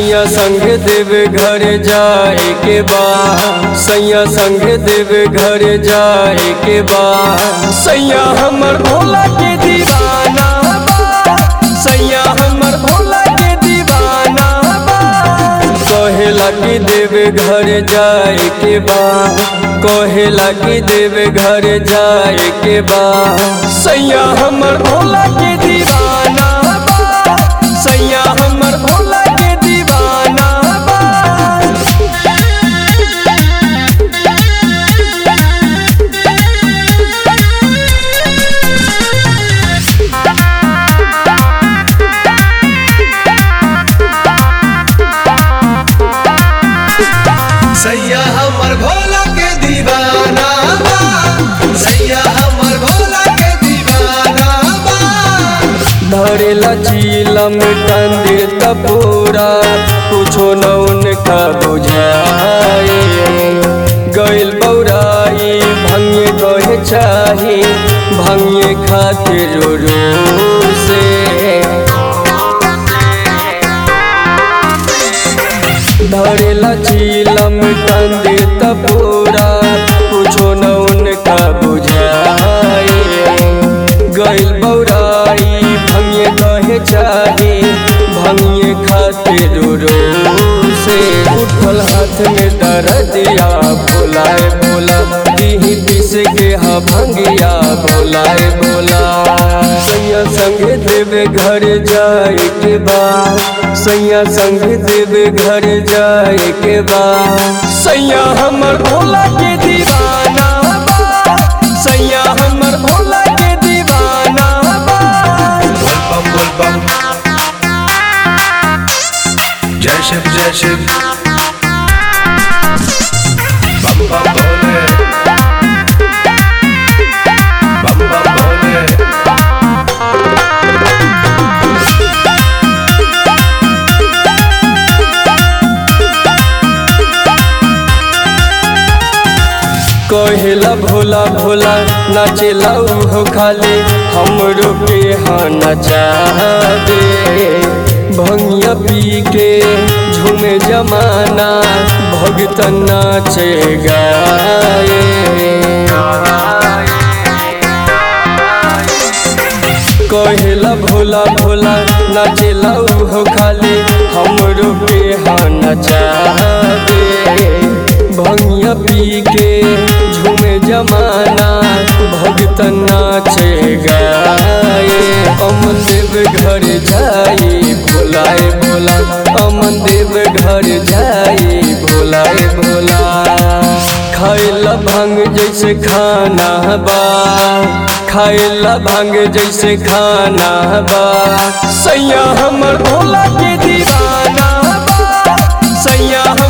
सैया संग देव घर जाए के बा सैया संग देव घर जाए के बा सैया हमर भोला के दीवाना बा सैया हमर भोला के दीवाना बा कहेला कि देव घर जाए के बा कहेला कि देव घर जाए के बा सैया हमर भोला के दीवाना बा सैया हमर भोला के दीवाना बा सैया हमर भोला के दीवाना बा सैया हमर भोला के दीवाना बा धरेला चीलम कंदे तपोरा कुछो न उनका बुझाए गइल बौराई भंगे कहे चाही भंगे खातिर रो रो से धरेला चीलम कंदे तपोरा कुछो न उनका बुझाए गइल बौराई भंगे कहे चाहे भंगे खातिर रो से उठल हाथ में दर्दिया बोलाए बोला दीही पीस के हा भंगिया बोलाए बोला सैया संग देव घर जाए के बा सैया संग देव घर जाए के बा सैया हमर भोला के दीवाना बा सैया हमर भोला के दीवाना बा बोल बम बोल बम जय शिव जय शिव बम बम भोले बम बम भोले कहेला भोला भोला नाचेला उहो खाले हमरो के हाँ नचा दे भंगिया पी के झूमे जमाना भगत नाचे गाए कहेला भोला भोला नाचेला उहो खाले हमरो के हाँ नचा दे भंगिया पी के झूमे जमाना भगत नाचे गाए अमन देव घर जाई भोलाए भोला अमन देव घर जाई भोलाए भोला खाइला भांग जैसे खाना बा खाइला भांग जैसे खाना बा सैया हमर भोला के दीवाना बा सैया